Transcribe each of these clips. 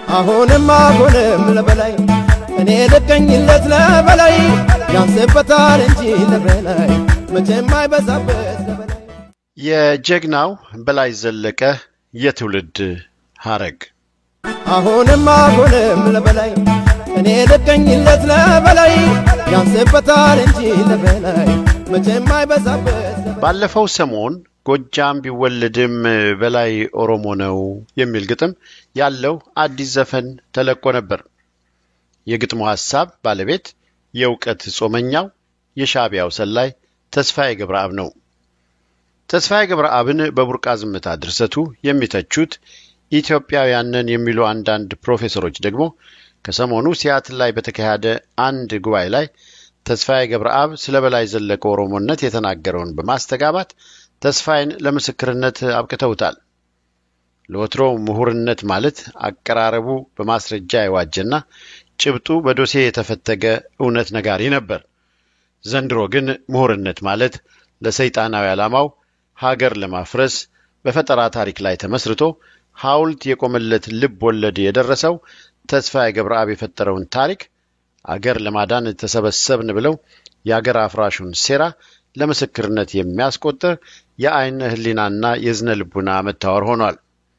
አሁንም አሁንም ለበላይ እኔ ልቀኝለት ለበላይ ያንስበታል እንጂ ለበላይ መቼም አይበዛበት ለበላይ የጀግናው በላይ ዘለቀ የትውልድ ሐረግ አሁንም አሁንም ለበላይ እኔ ልቀኝለት ለበላይ ያንስበታል እንጂ ለበላይ መቼም አይበዛበት ለበላይ ባለፈው ሰሞን ጎጃም ቢወለድም በላይ ኦሮሞ ነው የሚል ግጥም ያለው አዲስ ዘፈን ተለቆ ነበር። የግጥሙ ሐሳብ ባለቤት የእውቀት ጾመኛው የሻዕቢያው ሰላይ ተስፋዬ ገብረአብ ነው። ተስፋዬ ገብረአብን በቡርቃ ዝምታ ድርሰቱ የሚተቹት ኢትዮጵያውያንን የሚሉ አንዳንድ ፕሮፌሰሮች ደግሞ ከሰሞኑ ሲያትል ላይ በተካሄደ አንድ ጉባኤ ላይ ተስፋዬ ገብረአብ ስለ በላይ ዘለቀ ኦሮሞነት የተናገረውን በማስተጋባት ተስፋዬን ለምስክርነት አብቅተውታል። ለወትሮ ምሁርነት ማለት አቀራረቡ በማስረጃ የዋጀና ጭብጡ በዶሴ የተፈተገ እውነት ነጋሪ ነበር። ዘንድሮ ግን ምሁርነት ማለት ለሰይጣናዊ ዓላማው ሀገር ለማፍረስ በፈጠራ ታሪክ ላይ ተመስርቶ ሐውልት የቆመለት ልብ ወለድ የደረሰው ተስፋዬ ገብረአብ የፈጠረውን ታሪክ አገር ለማዳን ተሰበሰብን ብለው የአገር አፍራሹን ሴራ ለምስክርነት የሚያስቆጥር የአይነ ህሊናና የዝነ ልቡና መታወር ሆኗል።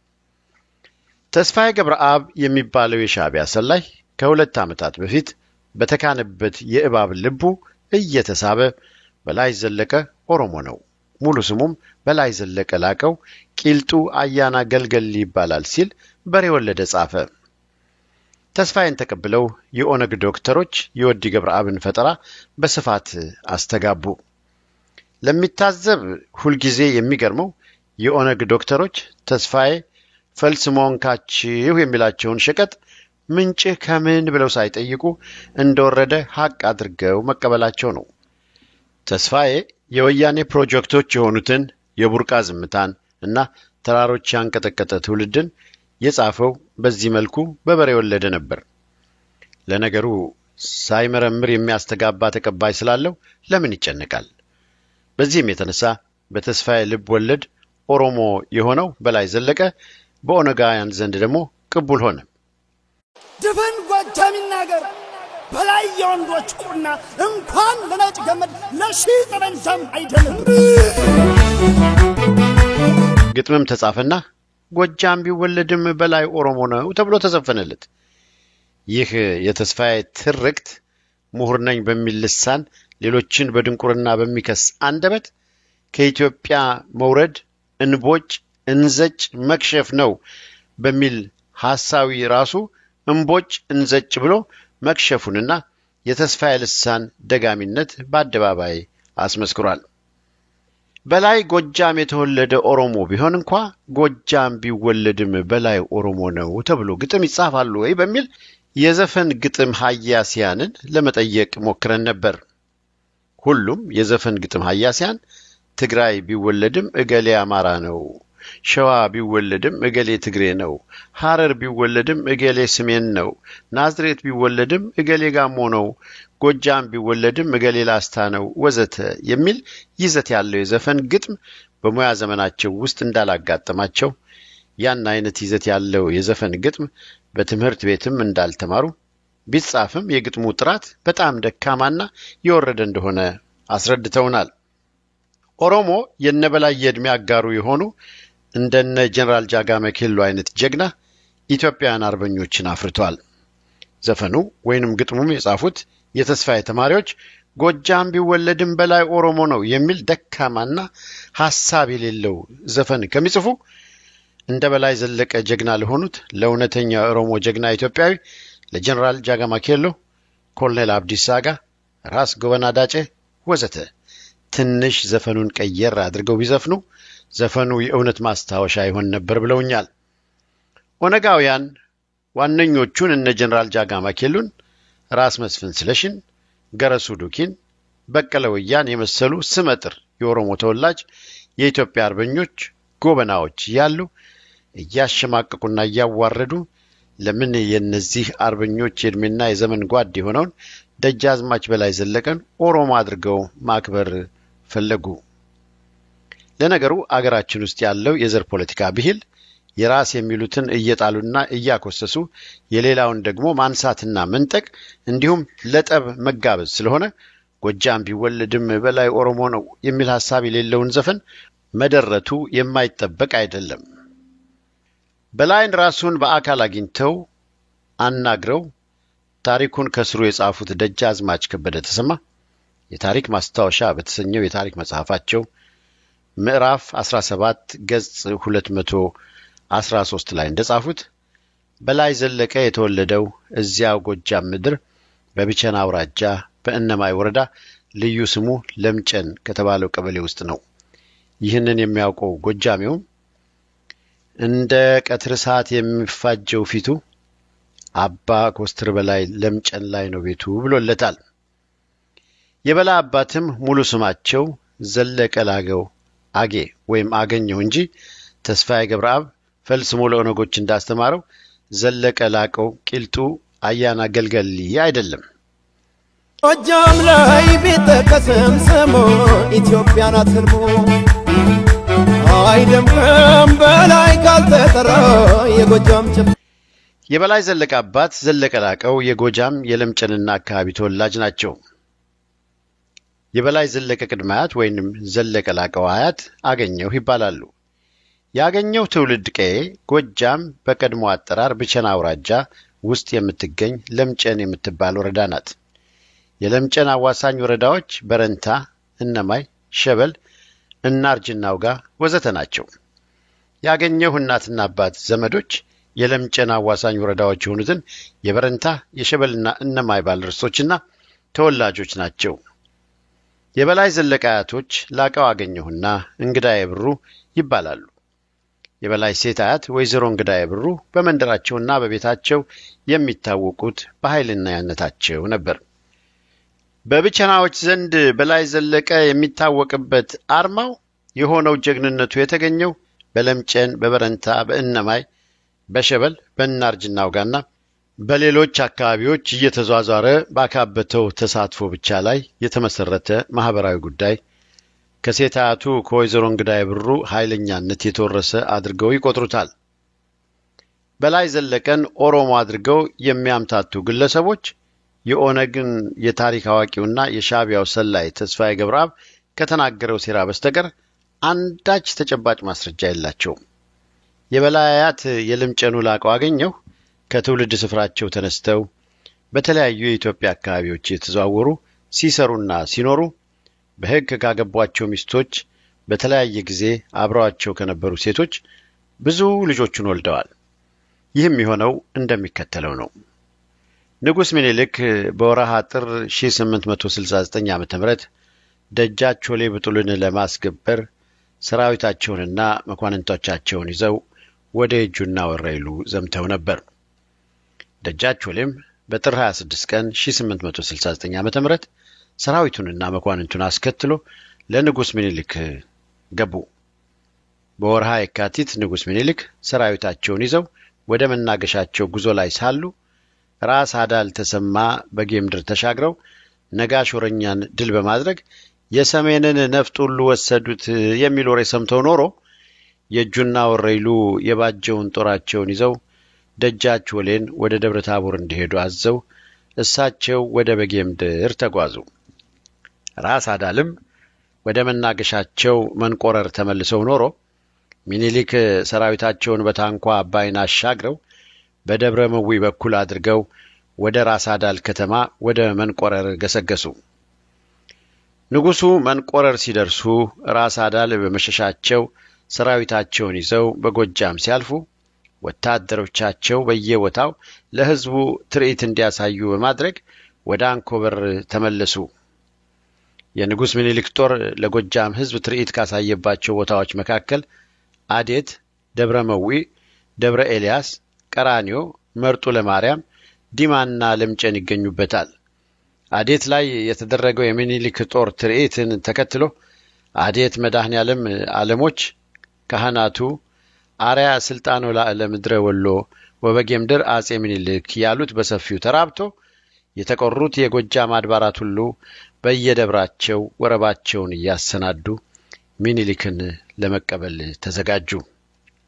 ተስፋዬ ገብረአብ የሚባለው የሻዕቢያ ሰላይ ከሁለት ዓመታት በፊት በተካነበት የእባብ ልቡ እየተሳበ በላይ ዘለቀ ኦሮሞ ነው፣ ሙሉ ስሙም በላይ ዘለቀ ላቀው ቂልጡ አያና ገልገል ይባላል ሲል በሬ ወለደ ጻፈ። ተስፋዬን ተቀብለው የኦነግ ዶክተሮች የወዲ ገብረአብን ፈጠራ በስፋት አስተጋቡ። ለሚታዘብ ሁልጊዜ የሚገርመው የኦነግ ዶክተሮች ተስፋዬ ፈልስሞንካችሁ የሚላቸውን ሸቀጥ ምንጭህ ከምን ብለው ሳይጠይቁ እንደወረደ ሐቅ አድርገው መቀበላቸው ነው። ተስፋዬ የወያኔ ፕሮጀክቶች የሆኑትን የቡርቃ ዝምታን እና ተራሮች ያንቀጠቀጠ ትውልድን የጻፈው በዚህ መልኩ በበሬ ወለደ ነበር። ለነገሩ ሳይመረምር የሚያስተጋባ ተቀባይ ስላለው ለምን ይጨነቃል? በዚህም የተነሳ በተስፋዬ ልብ ወለድ ኦሮሞ የሆነው በላይ ዘለቀ በኦነጋውያን ዘንድ ደግሞ ቅቡል ሆነ። ድፍን ጎጃም ይናገር በላይ የወንዶች ቁና እንኳን ለነጭ ገመድ ለሺህ ጠመንጃም አይደለም። ግጥምም ተጻፈና ጎጃም ቢወለድም በላይ ኦሮሞ ነው ተብሎ ተዘፈነለት። ይህ የተስፋዬ ትርክት ምሁር ነኝ በሚል ልሳን ሌሎችን በድንቁርና በሚከስ አንደበት ከኢትዮጵያ መውረድ እንቦጭ እንዘጭ መክሸፍ ነው በሚል ሐሳዊ ራሱ እምቦጭ እንዘጭ ብሎ መክሸፉንና የተስፋዬ ልሳን ደጋሚነት በአደባባይ አስመስክሯል። በላይ ጎጃም የተወለደ ኦሮሞ ቢሆን እንኳ ጎጃም ቢወለድም በላይ ኦሮሞ ነው ተብሎ ግጥም ይጻፋሉ ወይ በሚል የዘፈን ግጥም ሀያሲያንን ለመጠየቅ ሞክረን ነበር። ሁሉም የዘፈን ግጥም ሀያሲያን ትግራይ ቢወለድም እገሌ አማራ ነው፣ ሸዋ ቢወለድም እገሌ ትግሬ ነው፣ ሐረር ቢወለድም እገሌ ስሜን ነው፣ ናዝሬት ቢወለድም እገሌ ጋሞ ነው፣ ጎጃም ቢወለድም እገሌ ላስታ ነው፣ ወዘተ የሚል ይዘት ያለው የዘፈን ግጥም በሙያ ዘመናቸው ውስጥ እንዳላጋጠማቸው ያን አይነት ይዘት ያለው የዘፈን ግጥም በትምህርት ቤትም እንዳልተማሩ ቢጻፍም የግጥሙ ጥራት በጣም ደካማና የወረደ እንደሆነ አስረድተውናል። ኦሮሞ የነበላይ የዕድሜ አጋሩ የሆኑ እንደነ ጀኔራል ጃጋመ ኬሎ አይነት ጀግና ኢትዮጵያውያን አርበኞችን አፍርቷል። ዘፈኑ ወይንም ግጥሙም የጻፉት የተስፋዬ ተማሪዎች ጎጃም ቢወለድም በላይ ኦሮሞ ነው የሚል ደካማና ሐሳብ የሌለው ዘፈን ከሚጽፉ እንደ በላይ ዘለቀ ጀግና ለሆኑት ለእውነተኛ ኦሮሞ ጀግና ኢትዮጵያዊ ለጀኔራል ጃጋማ ኬሎ፣ ኮሎኔል አብዲሳ አጋ፣ ራስ ጎበና ዳጬ ወዘተ ትንሽ ዘፈኑን ቀየር አድርገው ቢዘፍኑ ዘፈኑ የእውነት ማስታወሻ ይሆን ነበር ብለውኛል። ኦነጋውያን ዋነኞቹን እነ ጀኔራል ጃጋማ ኬሉን፣ ራስ መስፍን ስለሽን፣ ገረሱ ዱኪን፣ በቀለ ወያን የመሰሉ ስመጥር የኦሮሞ ተወላጅ የኢትዮጵያ አርበኞች ጎበናዎች ያሉ እያሸማቀቁና እያዋረዱ ለምን የእነዚህ አርበኞች የዕድሜና የዘመን ጓድ የሆነውን ደጃዝማች በላይ ዘለቀን ኦሮሞ አድርገው ማክበር ፈለጉ? ለነገሩ አገራችን ውስጥ ያለው የዘር ፖለቲካ ብሂል የራስ የሚሉትን እየጣሉና እያኮሰሱ የሌላውን ደግሞ ማንሳትና መንጠቅ እንዲሁም ለጠብ መጋበዝ ስለሆነ ጎጃም ቢወለድም በላይ ኦሮሞ ነው የሚል ሐሳብ የሌለውን ዘፈን መደረቱ የማይጠበቅ አይደለም። በላይን ራሱን በአካል አግኝተው አናግረው ታሪኩን ከስሩ የጻፉት ደጃዝማች ከበደ ተሰማ የታሪክ ማስታወሻ በተሰኘው የታሪክ መጽሐፋቸው ምዕራፍ 17 ገጽ 213 ላይ እንደጻፉት በላይ ዘለቀ የተወለደው እዚያው ጎጃም ምድር በቢቸና አውራጃ በእነማይ ወረዳ ልዩ ስሙ ለምጨን ከተባለው ቀበሌ ውስጥ ነው። ይህንን የሚያውቀው ጎጃሜውም እንደ ቀትር ሰዓት የሚፋጀው ፊቱ አባ ኮስትር በላይ ለምጨን ላይ ነው ቤቱ ብሎለታል። የበላይ አባትም ሙሉ ስማቸው ዘለቀ ላገው አጌ ወይም አገኘው እንጂ ተስፋዬ ገብረአብ ፈልስሞ ለኦነጎች እንዳስተማረው ዘለቀ ላቀው ቂልጡ አያና ገልገሊ አይደለም። ጎጃም ላይ ቢጠቀስም ስሙ ኢትዮጵያ ናት ህልሙ አይደምቅም በላይ ካልተጠራ የጎጃም ጭፍ የበላይ ዘለቀ አባት ዘለቀ ላቀው የጎጃም የለምጨንና አካባቢ ተወላጅ ናቸው። የበላይ ዘለቀ ቅድመ አያት ወይንም ዘለቀ ላቀው አያት አገኘሁ ይባላሉ። ያገኘው ትውልድ ቀዬ ጎጃም በቀድሞ አጠራር ብቸና አውራጃ ውስጥ የምትገኝ ለምጨን የምትባል ወረዳ ናት። የለምጨን አዋሳኝ ወረዳዎች በረንታ፣ እነማይ፣ ሸበል፣ እናርጅና ውጋ ወዘተ ናቸው። ያገኘሁ እናትና አባት ዘመዶች የለምጨን አዋሳኝ ወረዳዎች የሆኑትን የበረንታ የሸበልና እነማይ ባለርስቶችና ተወላጆች ናቸው። የበላይ ዘለቀ አያቶች ላቀው አገኘሁና እንግዳዬ ብሩ ይባላሉ። የበላይ ሴት አያት ወይዘሮ እንግዳዬ ብሩ በመንደራቸውና በቤታቸው የሚታወቁት በኃይለኛነታቸው ነበር። በብቸናዎች ዘንድ በላይ ዘለቀ የሚታወቅበት አርማው የሆነው ጀግንነቱ የተገኘው በለምጨን፣ በበረንታ፣ በእነማይ፣ በሸበል፣ በእናርጅና ውጋና በሌሎች አካባቢዎች እየተዟዟረ ባካበተው ተሳትፎ ብቻ ላይ የተመሰረተ ማህበራዊ ጉዳይ ከሴት አያቱ ከወይዘሮ እንግዳዬ ብሩ ኃይለኛነት የተወረሰ አድርገው ይቆጥሩታል። በላይ ዘለቀን ኦሮሞ አድርገው የሚያምታቱ ግለሰቦች የኦነግን የታሪክ አዋቂውና የሻዕቢያው ሰላይ ተስፋዬ ገብረአብ ከተናገረው ሴራ በስተቀር አንዳች ተጨባጭ ማስረጃ የላቸውም። የበላይ አያት የልምጨኑ ላቀው አገኘሁ ከትውልድ ስፍራቸው ተነስተው በተለያዩ የኢትዮጵያ አካባቢዎች የተዘዋወሩ ሲሰሩና ሲኖሩ በሕግ ካገቧቸው ሚስቶች በተለያየ ጊዜ አብረዋቸው ከነበሩ ሴቶች ብዙ ልጆቹን ወልደዋል። ይህም የሆነው እንደሚከተለው ነው። ንጉሥ ምኒልክ በወረሃ ጥር 1869 ዓ ም ደጃች ቾሌ ብጡልን ለማስገበር ሰራዊታቸውንና መኳንንቶቻቸውን ይዘው ወደ እጁና ወረኢሉ ዘምተው ነበር። ደጃች ቾሌም በጥር 26 ቀን 1869 ዓ ም ሰራዊቱንና መኳንንቱን አስከትሎ ለንጉሥ ምኒልክ ገቡ። በወርሃ የካቲት ንጉሥ ምኒልክ ሰራዊታቸውን ይዘው ወደ መናገሻቸው ጉዞ ላይ ሳሉ ራስ አዳል ተሰማ በጌምድር ተሻግረው ነጋሽ ወረኛን ድል በማድረግ የሰሜንን ነፍጥ ሁሉ ወሰዱት የሚል ወሬ ሰምተው ኖሮ የእጁና ወረኢሉ የባጀውን ጦራቸውን ይዘው ደጃች ወሌን ወደ ደብረ ታቦር እንዲሄዱ አዘው እሳቸው ወደ በጌምድር ተጓዙ። ራስ አዳልም ወደ መናገሻቸው መንቆረር ተመልሰው ኖሮ ሚኒሊክ ሰራዊታቸውን በታንኳ አባይን አሻግረው በደብረ መዊ በኩል አድርገው ወደ ራስ አዳል ከተማ ወደ መንቆረር ገሰገሱ። ንጉሡ መንቆረር ሲደርሱ ራስ አዳል በመሸሻቸው ሰራዊታቸውን ይዘው በጎጃም ሲያልፉ ወታደሮቻቸው በየቦታው ለሕዝቡ ትርኢት እንዲያሳዩ በማድረግ ወደ አንኮበር ተመለሱ። የንጉሥ ምኒልክ ጦር ለጎጃም ሕዝብ ትርኢት ካሳየባቸው ቦታዎች መካከል አዴት፣ ደብረ መዊ፣ ደብረ ኤልያስ፣ ቀራኒዮ፣ መርጡ ለማርያም፣ ዲማና ለምጨን ይገኙበታል። አዴት ላይ የተደረገው የሚኒሊክ ጦር ትርኢትን ተከትሎ አዴት መድኃኔ ዓለም ዓለሞች ካህናቱ አርያ ስልጣኖ ላዕለ ምድረ ወሎ ወበጌምድር አጼ ምኒልክ ያሉት በሰፊው ተራብቶ የተቆሩት የጎጃም አድባራት ሁሉ በየደብራቸው ወረባቸውን እያሰናዱ ሚኒሊክን ለመቀበል ተዘጋጁ።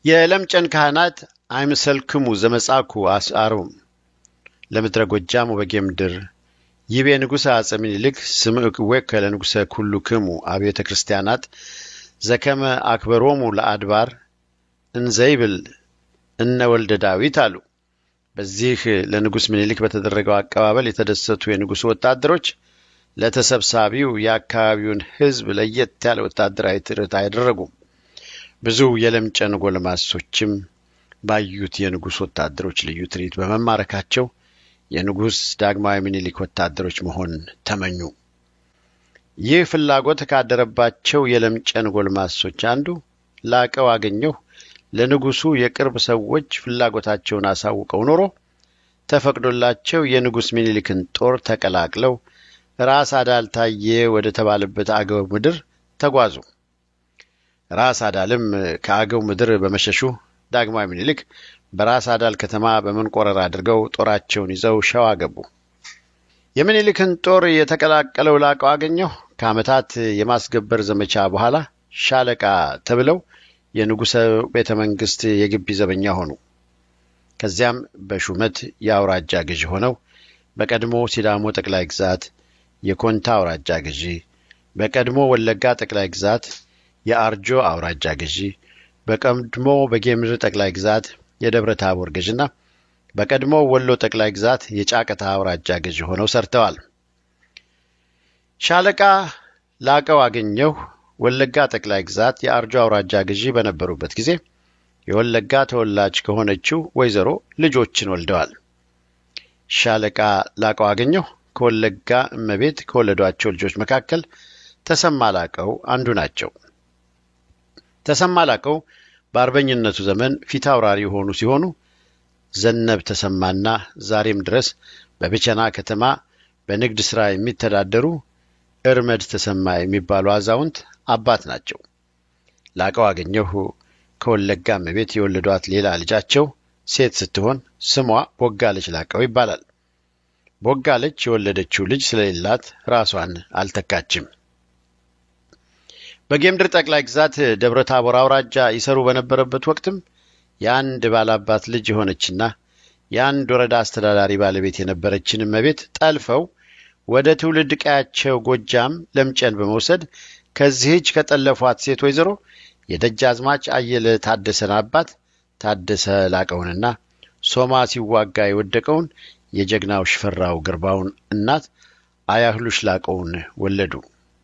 የለምጨን ካህናት አይምሰልክሙ ዘመጻኩ አስአሮም ለምድረ ጎጃም ወበጌ ምድር ይቤ ንጉሠ አጼ ምኒልክ ስምዕክዌከ ለንጉሠ ኩሉ ክሙ አብያተ ክርስቲያናት ዘከመ አክበሮሙ ለአድባር እንዘይብል እነ ወልደ ዳዊት አሉ። በዚህ ለንጉሥ ምኒልክ በተደረገው አቀባበል የተደሰቱ የንጉሡ ወታደሮች ለተሰብሳቢው የአካባቢውን ሕዝብ ለየት ያለ ወታደራዊ ትርኢት አያደረጉም። ብዙ የለምጨን ጎልማሶችም ባዩት የንጉሥ ወታደሮች ልዩ ትርኢት በመማረካቸው የንጉሥ ዳግማዊ ምኒልክ ወታደሮች መሆን ተመኙ። ይህ ፍላጎት ካደረባቸው የለምጨን ጎልማሶች አንዱ ላቀው አገኘሁ ለንጉሡ የቅርብ ሰዎች ፍላጎታቸውን አሳውቀው ኖሮ ተፈቅዶላቸው የንጉሥ ምኒልክን ጦር ተቀላቅለው ራስ አዳል ታየ ወደ ተባለበት አገው ምድር ተጓዙ። ራስ አዳልም ከአገው ምድር በመሸሹ ዳግማዊ ምኒልክ በራስ አዳል ከተማ በመንቆረር አድርገው ጦራቸውን ይዘው ሸዋ ገቡ። የምኒልክን ጦር የተቀላቀለው ላቀው አገኘሁ ከዓመታት የማስገበር ዘመቻ በኋላ ሻለቃ ተብለው የንጉሠ ቤተ መንግሥት የግቢ ዘበኛ ሆኑ። ከዚያም በሹመት የአውራጃ ገዢ ሆነው በቀድሞ ሲዳሞ ጠቅላይ ግዛት የኮንታ አውራጃ ገዢ፣ በቀድሞ ወለጋ ጠቅላይ ግዛት የአርጆ አውራጃ ገዢ፣ በቀድሞ በጌምድር ጠቅላይ ግዛት የደብረ ታቦር ገዥና በቀድሞ ወሎ ጠቅላይ ግዛት የጫቀታ አውራጃ ገዢ ሆነው ሰርተዋል። ሻለቃ ላቀው አገኘሁ ወለጋ ጠቅላይ ግዛት የአርጆ አውራጃ ገዢ በነበሩበት ጊዜ የወለጋ ተወላጅ ከሆነችው ወይዘሮ ልጆችን ወልደዋል። ሻለቃ ላቀው አገኘሁ ከወለጋ እመቤት ከወለዷቸው ልጆች መካከል ተሰማ ላቀው አንዱ ናቸው። ተሰማ ላቀው በአርበኝነቱ ዘመን ፊት አውራሪ የሆኑ ሲሆኑ ዘነብ ተሰማና ዛሬም ድረስ በብቸና ከተማ በንግድ ሥራ የሚተዳደሩ እርመድ ተሰማ የሚባሉ አዛውንት አባት ናቸው። ላቀው አገኘሁ ከወለጋ እመቤት የወለዷት ሌላ ልጃቸው ሴት ስትሆን ስሟ ቦጋለች ላቀው ይባላል። ቦጋለች የወለደችው ልጅ ስለሌላት ራሷን አልተካችም። በጌምድር ጠቅላይ ግዛት ደብረ ታቦር አውራጃ ይሰሩ በነበረበት ወቅትም የአንድ ባላባት ልጅ የሆነችና የአንድ ወረዳ አስተዳዳሪ ባለቤት የነበረችን እመቤት ጠልፈው ወደ ትውልድ ቀያቸው ጎጃም ለምጨን በመውሰድ ከዚህች ከጠለፏት ሴት ወይዘሮ የደጃዝማች አየለ ታደሰን አባት ታደሰ ላቀውንና ሶማ ሲዋጋ የወደቀውን የጀግናው ሽፈራው ግርባውን እናት አያህሉሽ ላቀውን ወለዱ።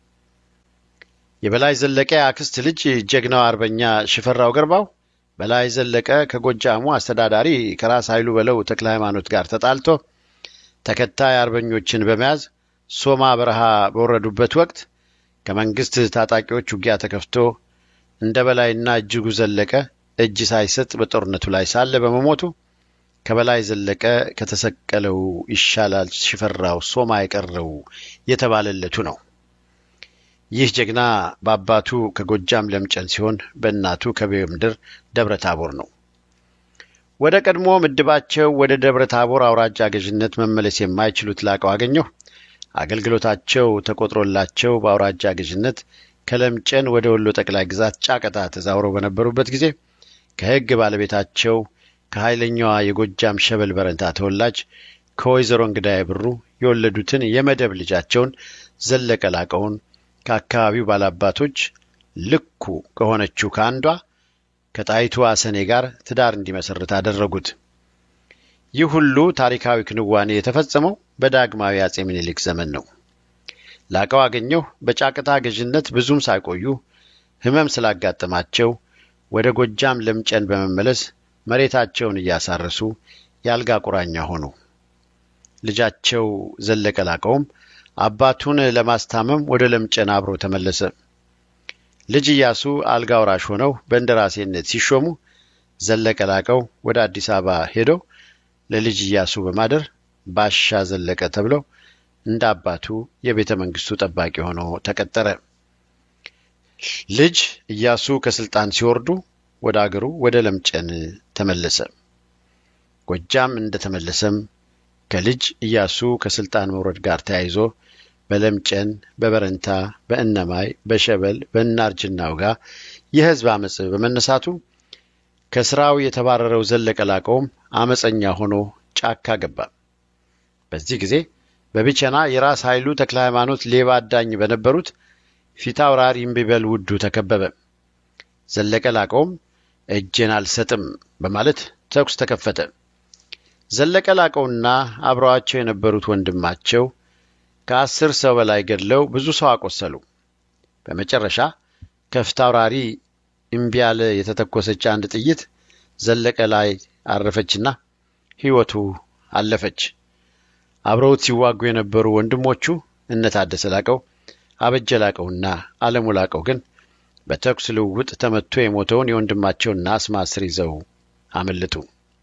የበላይ ዘለቀ አክስት ልጅ ጀግናው አርበኛ ሽፈራው ገርባው በላይ ዘለቀ ከጎጃሙ አስተዳዳሪ ከራስ ኃይሉ በለው ተክለ ሃይማኖት ጋር ተጣልቶ ተከታይ አርበኞችን በመያዝ ሶማ በረሃ በወረዱበት ወቅት ከመንግስት ታጣቂዎች ውጊያ ተከፍቶ እንደ በላይና እጅጉ ዘለቀ እጅ ሳይሰጥ በጦርነቱ ላይ ሳለ በመሞቱ ከበላይ ዘለቀ ከተሰቀለው ይሻላል ሽፈራው ሶማ የቀረው የተባለለቱ ነው። ይህ ጀግና በአባቱ ከጎጃም ለምጨን ሲሆን በእናቱ ከቤምድር ደብረ ታቦር ነው። ወደ ቀድሞ ምድባቸው ወደ ደብረ ታቦር አውራጃ ገዥነት መመለስ የማይችሉት ላቀው አገኘሁ አገልግሎታቸው ተቆጥሮላቸው በአውራጃ ገዥነት ከለምጨን ወደ ወሎ ጠቅላይ ግዛት ጫቀታ ተዛውረው በነበሩበት ጊዜ ከሕግ ባለቤታቸው ከኃይለኛዋ የጎጃም ሸበል በረንታ ተወላጅ ከወይዘሮ እንግዳዬ ብሩ የወለዱትን የመደብ ልጃቸውን ዘለቀ ላቀውን ከአካባቢው ባላባቶች ልኩ ከሆነችው ከአንዷ ከጣይቱ አሰኔ ጋር ትዳር እንዲመሰርት አደረጉት። ይህ ሁሉ ታሪካዊ ክንዋኔ የተፈጸመው በዳግማዊ አጼ ምኒልክ ዘመን ነው። ላቀው አገኘሁ በጫቅታ ገዥነት ብዙም ሳይቆዩ ሕመም ስላጋጠማቸው ወደ ጎጃም ለምጨን በመመለስ መሬታቸውን እያሳረሱ የአልጋ ቁራኛ ሆኑ። ልጃቸው ዘለቀ ላቀውም አባቱን ለማስታመም ወደ ለምጨን አብሮ ተመለሰ። ልጅ ኢያሱ አልጋ ወራሽ ሆነው በእንደራሴነት ሲሾሙ ዘለቀ ላቀው ወደ አዲስ አበባ ሄደው ለልጅ ኢያሱ በማደር ባሻ ዘለቀ ተብለው እንደ አባቱ የቤተ መንግስቱ ጠባቂ ሆኖ ተቀጠረ። ልጅ ኢያሱ ከስልጣን ሲወርዱ ወደ አገሩ ወደ ለምጨን ተመለሰ። ጎጃም እንደተመለሰም ከልጅ ኢያሱ ከስልጣን መውረድ ጋር ተያይዞ በለምጨን፣ በበረንታ፣ በእነማይ፣ በሸበል፣ በእናርጅና ውጋ የህዝብ አመፅ በመነሳቱ ከስራው የተባረረው ዘለቀ ላቀውም አመፀኛ ሆኖ ጫካ ገባ። በዚህ ጊዜ በቢቸና የራስ ኃይሉ ተክለ ሃይማኖት ሌባ አዳኝ በነበሩት ፊት አውራሪ እምቢበል ውዱ ተከበበ። ዘለቀ ላቀውም እጄን አልሰጥም በማለት ተኩስ ተከፈተ። ዘለቀ ላቀውና አብረዋቸው የነበሩት ወንድማቸው ከአስር ሰው በላይ ገድለው ብዙ ሰው አቆሰሉ። በመጨረሻ ከፊት አውራሪ እምቢ ያለ የተተኮሰች አንድ ጥይት ዘለቀ ላይ አረፈችና ሕይወቱ አለፈች። አብረውት ሲዋጉ የነበሩ ወንድሞቹ እነ ታደሰ ላቀው፣ አበጀ ላቀውና አለሙ ላቀው ግን በተኩስ ልውውጥ ተመቶ የሞተውን የወንድማቸውን ናስ ማስር ይዘው አመለጡ።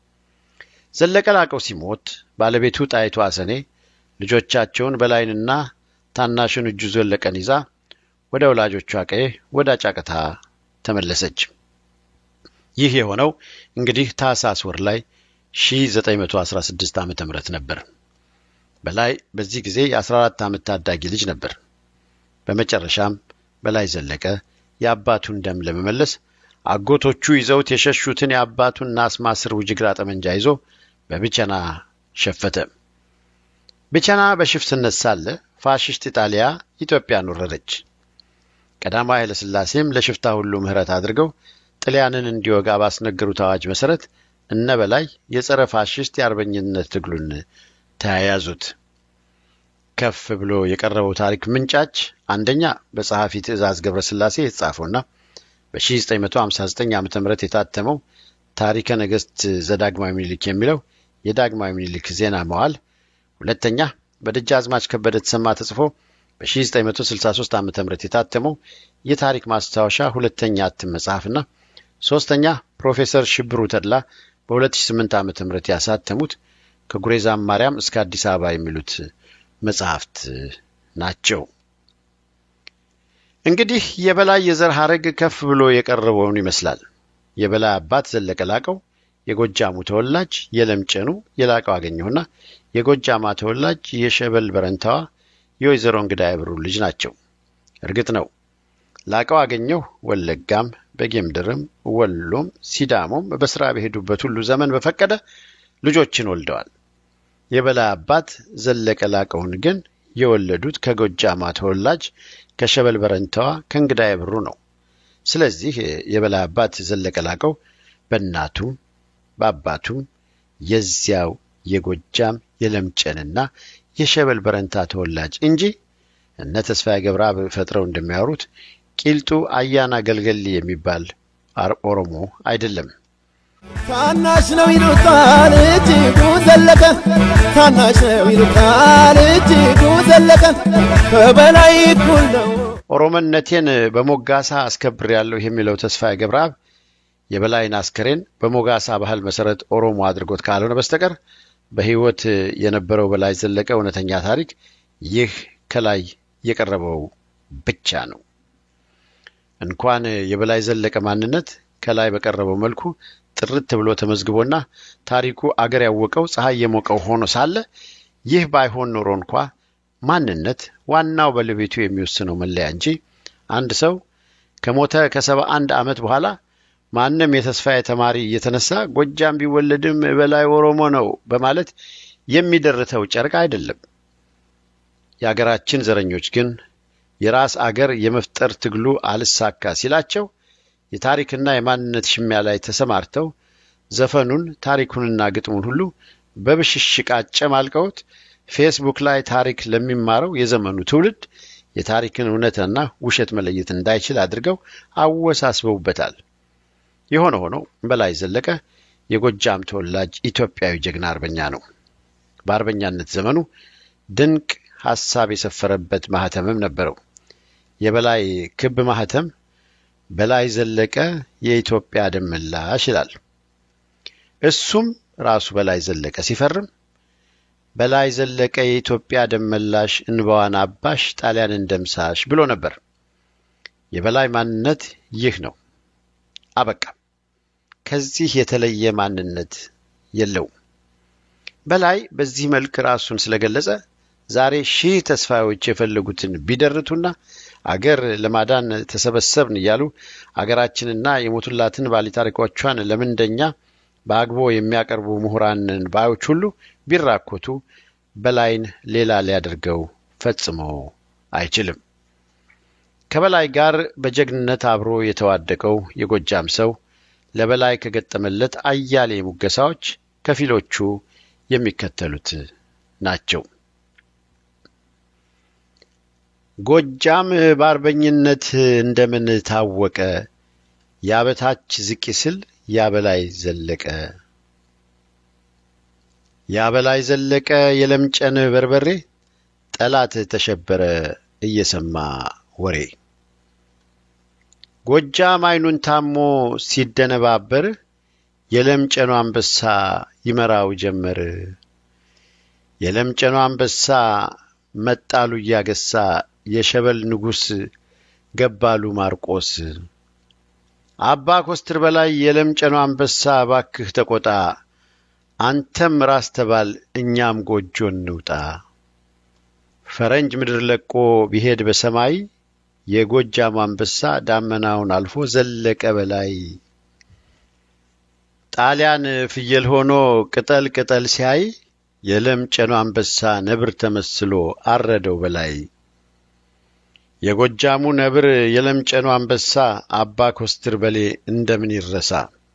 ዘለቀ ላቀው ሲሞት ባለቤቱ ጣይቱ አሰኔ ልጆቻቸውን በላይንና ታናሹን እጁ ዘለቀን ይዛ ወደ ወላጆቿ ቀዬ ወደ አጫቅታ ተመለሰች። ይህ የሆነው እንግዲህ ታህሳስ ወር ላይ 1916 ዓ.ም ነበር። በላይ በዚህ ጊዜ የ14 ዓመት ታዳጊ ልጅ ነበር። በመጨረሻም በላይ ዘለቀ የአባቱን ደም ለመመለስ አጎቶቹ ይዘውት የሸሹትን የአባቱን ናስ ማስር ውጅግራ ጠመንጃ ይዞ በብቸና ሸፈተ። ብቸና በሽፍትነት ሳለ ፋሽስት ኢጣሊያ ኢትዮጵያን ወረረች። ቀዳማዊ ኃይለ ሥላሴም ለሽፍታ ሁሉ ምሕረት አድርገው ጥልያንን እንዲወጋ ባስነገሩት አዋጅ መሠረት እነ በላይ የጸረ ፋሽስት የአርበኝነት ትግሉን ተያያዙት። ከፍ ብሎ የቀረበው ታሪክ ምንጫች አንደኛ በጸሐፊ ትእዛዝ ገብረ ሥላሴ የተጻፈውና በ1959 ዓ ም የታተመው ታሪከ ነገሥት ዘዳግማዊ ምኒልክ የሚለው የዳግማዊ ምኒልክ ዜና መዋል፣ ሁለተኛ በደጃዝማች ከበደ ተሰማ ተጽፎ በ1963 ዓ ም የታተመው የታሪክ ማስታወሻ ሁለተኛ እትም መጽሐፍና ሶስተኛ ፕሮፌሰር ሽብሩ ተድላ በ2008 ዓ ም ያሳተሙት ከጉሬዛም ማርያም እስከ አዲስ አበባ የሚሉት መጽሐፍት ናቸው። እንግዲህ የበላይ የዘር ሐረግ ከፍ ብሎ የቀረበውን ይመስላል። የበላይ አባት ዘለቀ ላቀው የጎጃሙ ተወላጅ የለምጨኑ የላቀው አገኘሁና የጎጃማ ተወላጅ የሸበል በረንታዋ የወይዘሮ እንግዳ ያብሩ ልጅ ናቸው። እርግጥ ነው ላቀው አገኘሁ ወለጋም በጌምድርም ወሎም ሲዳሞም በስራ በሄዱበት ሁሉ ዘመን በፈቀደ ልጆችን ወልደዋል። የበላይ አባት ዘለቀ ላቀውን ግን የወለዱት ከጎጃማ ተወላጅ ከሸበል በረንታዋ ከእንግዳ ያብሩ ነው። ስለዚህ የበላይ አባት ዘለቀ ላቀው በእናቱም በአባቱም የዚያው የጎጃም የለምጨንና የሸበል በረንታ ተወላጅ እንጂ እነ ተስፋዬ ገብረአብ ፈጥረው እንደሚያወሩት ቂልጡ አያና ገልገሊ የሚባል ኦሮሞ አይደለም። ታናሽ ነው ይሉታል እጅጉ ዘለቀ ታናሽ ነው ይሉታል እጅጉ ዘለቀ ከበላይ እኩል ነው። ኦሮሞነቴን በሞጋሳ አስከብሬያለሁ የሚለው ተስፋዬ ገብረአብ የበላይን አስከሬን በሞጋሳ ባህል መሰረት ኦሮሞ አድርጎት ካልሆነ በስተቀር በሕይወት የነበረው በላይ ዘለቀ እውነተኛ ታሪክ ይህ ከላይ የቀረበው ብቻ ነው። እንኳን የበላይ ዘለቀ ማንነት ከላይ በቀረበው መልኩ ጥርት ብሎ ተመዝግቦና ታሪኩ አገር ያወቀው ፀሐይ የሞቀው ሆኖ ሳለ ይህ ባይሆን ኖሮ እንኳ ማንነት ዋናው ባለቤቱ የሚወስነው መለያ እንጂ አንድ ሰው ከሞተ ከሰባ አንድ ዓመት በኋላ ማንም የተስፋዬ ተማሪ እየተነሳ ጎጃም ቢወለድም በላይ ኦሮሞ ነው በማለት የሚደርተው ጨርቅ አይደለም። የአገራችን ዘረኞች ግን የራስ አገር የመፍጠር ትግሉ አልሳካ ሲላቸው የታሪክና የማንነት ሽሚያ ላይ ተሰማርተው ዘፈኑን ታሪኩንና ግጥሙን ሁሉ በብሽሽቅ አጨማልቀውት ፌስቡክ ላይ ታሪክ ለሚማረው የዘመኑ ትውልድ የታሪክን እውነትና ውሸት መለየት እንዳይችል አድርገው አወሳስበውበታል። የሆነ ሆኖ በላይ ዘለቀ የጎጃም ተወላጅ ኢትዮጵያዊ ጀግና አርበኛ ነው። በአርበኛነት ዘመኑ ድንቅ ሐሳብ የሰፈረበት ማህተምም ነበረው። የበላይ ክብ ማህተም በላይ ዘለቀ የኢትዮጵያ ደም መላሽ ይላል። እሱም ራሱ በላይ ዘለቀ ሲፈርም በላይ ዘለቀ የኢትዮጵያ ደም መላሽ እንባዋን አባሽ ጣሊያንን ደምሳሽ ብሎ ነበር። የበላይ ማንነት ይህ ነው። አበቃ። ከዚህ የተለየ ማንነት የለውም። በላይ በዚህ መልክ ራሱን ስለገለጸ ዛሬ ሺህ ተስፋዎች የፈለጉትን ቢደርቱና አገር ለማዳን ተሰበሰብን እያሉ አገራችንና የሞቱላትን ባለታሪኮቿን ለምንደኛ በአግቦ የሚያቀርቡ ምሁራንን ባዮች ሁሉ ቢራኮቱ በላይን ሌላ ሊያደርገው ፈጽሞ አይችልም። ከበላይ ጋር በጀግንነት አብሮ የተዋደቀው የጎጃም ሰው ለበላይ ከገጠመለት አያሌ ሙገሳዎች ከፊሎቹ የሚከተሉት ናቸው። ጎጃም በአርበኝነት እንደምን ታወቀ? ያበታች ዝቅ ስል ያበላይ ዘለቀ ያበላይ ዘለቀ የለምጨን በርበሬ ጠላት ተሸበረ እየሰማ ወሬ ጎጃም አይኑን ታሞ ሲደነባበር የለምጨኑ አንበሳ ይመራው ጀመር። የለምጨኑ አንበሳ መጣሉ እያገሳ የሸበል ንጉሥ ገባሉ ማርቆስ አባ ኮስትር በላይ የለምጨኑ አንበሳ ባክህ ተቆጣ፣ አንተም ራስ ተባል እኛም ጎጆ እንውጣ። ፈረንጅ ምድር ለቆ ቢሄድ በሰማይ የጎጃሙ አንበሳ ዳመናውን አልፎ ዘለቀ በላይ። ጣሊያን ፍየል ሆኖ ቅጠል ቅጠል ሲያይ የለምጨኑ አንበሳ ነብር ተመስሎ አረደው በላይ። የጎጃሙ ነብር የለምጨኑ አንበሳ አባ ኮስትር በሌ እንደምን ይረሳ?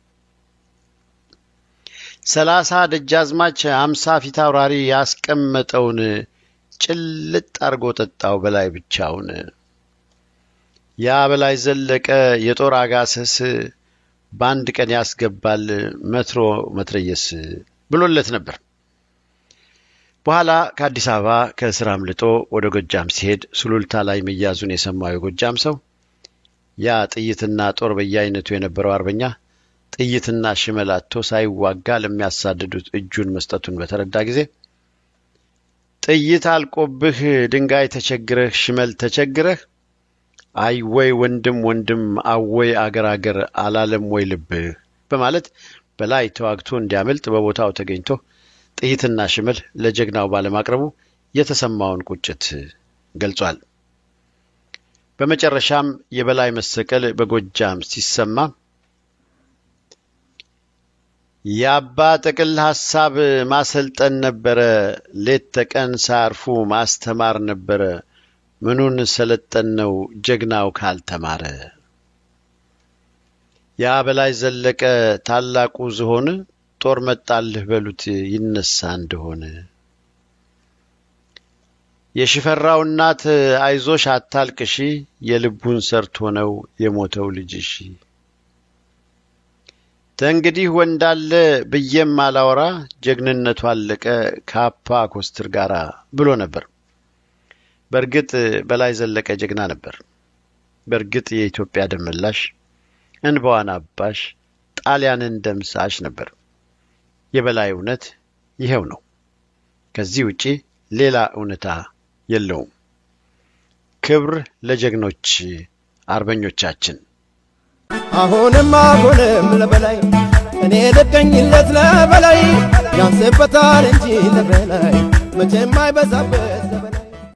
ሰላሳ ደጃዝማች አምሳ ፊት አውራሪ ያስቀመጠውን ጭልጥ አርጎ ጠጣው በላይ ብቻውን። ያ በላይ ዘለቀ የጦር አጋሰስ በአንድ ቀን ያስገባል መትሮ መትረየስ ብሎለት ነበር። በኋላ ከአዲስ አበባ ከእስር አምልጦ ወደ ጎጃም ሲሄድ ሱሉልታ ላይ መያዙን የሰማው የጎጃም ሰው ያ ጥይትና ጦር በየአይነቱ የነበረው አርበኛ ጥይትና ሽመል አጥቶ ሳይዋጋ ለሚያሳድዱት እጁን መስጠቱን በተረዳ ጊዜ ጥይት አልቆብህ ድንጋይ ተቸግረህ ሽመል ተቸግረህ አይ ወይ ወንድም ወንድም አወይ አገር አገር አላለም ወይ ልብህ በማለት በላይ ተዋግቶ እንዲያመልጥ በቦታው ተገኝቶ ጥይትና ሽመል ለጀግናው ባለማቅረቡ የተሰማውን ቁጭት ገልጿል። በመጨረሻም የበላይ መሰቀል በጎጃም ሲሰማ የአባ ጥቅል ሐሳብ ማሰልጠን ነበረ፣ ሌት ተቀን ሳያርፉ ማስተማር ነበረ። ምኑን ሰለጠን ነው ጀግናው ካልተማረ። ያ በላይ ዘለቀ ታላቁ ዝሆን ጦር መጣልህ በሉት ይነሳ እንደሆነ። የሽፈራው እናት አይዞሽ አታልቅሺ፣ የልቡን ሰርቶ ነው የሞተው ልጅሽ። ተእንግዲህ ወንዳለ ብዬም አላወራ ጀግንነቱ አለቀ ከአፓ ኮስትር ጋር ብሎ ነበር። በእርግጥ በላይ ዘለቀ ጀግና ነበር። በእርግጥ የኢትዮጵያ ደመላሽ፣ እንባዋን አባሽ፣ ጣሊያንን ደምሳሽ ነበር። የበላይ እውነት ይኸው ነው። ከዚህ ውጪ ሌላ እውነታ የለውም። ክብር ለጀግኖች አርበኞቻችን። አሁንም አሁንም ለበላይ እኔ ልቀኝለት ለበላይ ያንስበታል እንጂ ለበላይ መቼም አይበዛበት